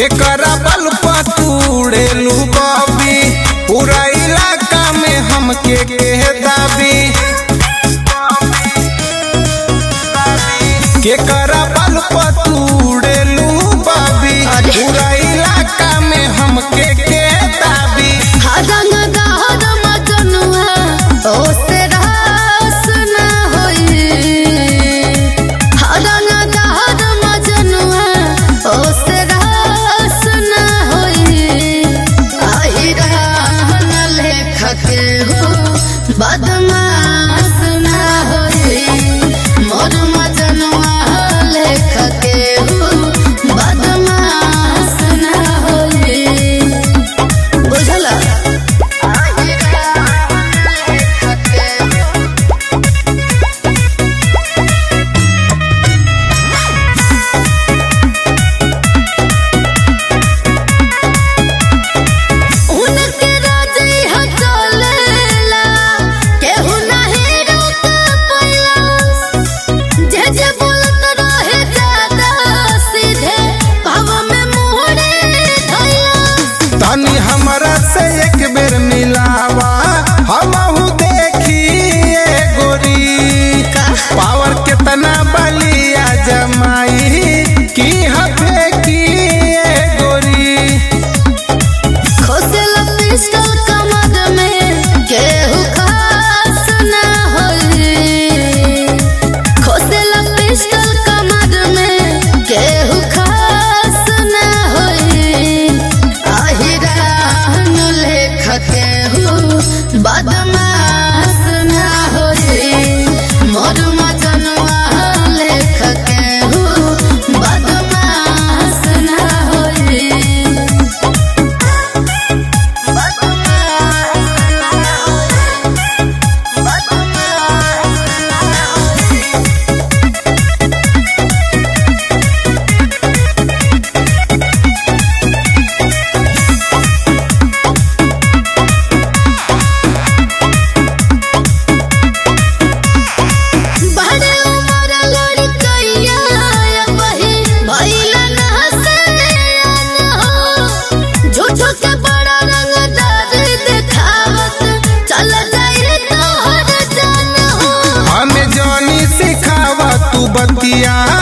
केकरा बल पतूड़ेलू बबी पूरा इलाका में हमके के दाबी केकरा बल पतूड़ेलू बबी पूरा इलाका में हमके के दाबी हदन दहर मजनुआ ओसे रास न होई हदन दहर मजनुआ ओसे रास न होई आई रहन लेखक हो बदमाश न होई मोर मजनुआ लेखक हो बदमाश न होई बुझला उनके राजे हटलेला केहू नाही रोक पैला जे जे बोलत रहे ज्यादा सीधे भाव में मुहरे धैला तनी हमरा से एक बेर मिलावा हमहू देखिए गोरी पावर कितना बलिया जमाई की हफे की गोरी खोसेला पिस्टल कमर में केहू खास ना होई खोसेला पिस्टल कमर में केहू खास ना होई आहिरान लेखक केहू बदमाश ना होई मोर मजनुआ लेखक केहू बदमाश ना होई बड़े उमर लड़कइया वही भइला ना हसैया हो झूठो के बड़ा रंगदार देखावत चल जाए तोहर जान हो हमें जानी सिखावा तू बतिया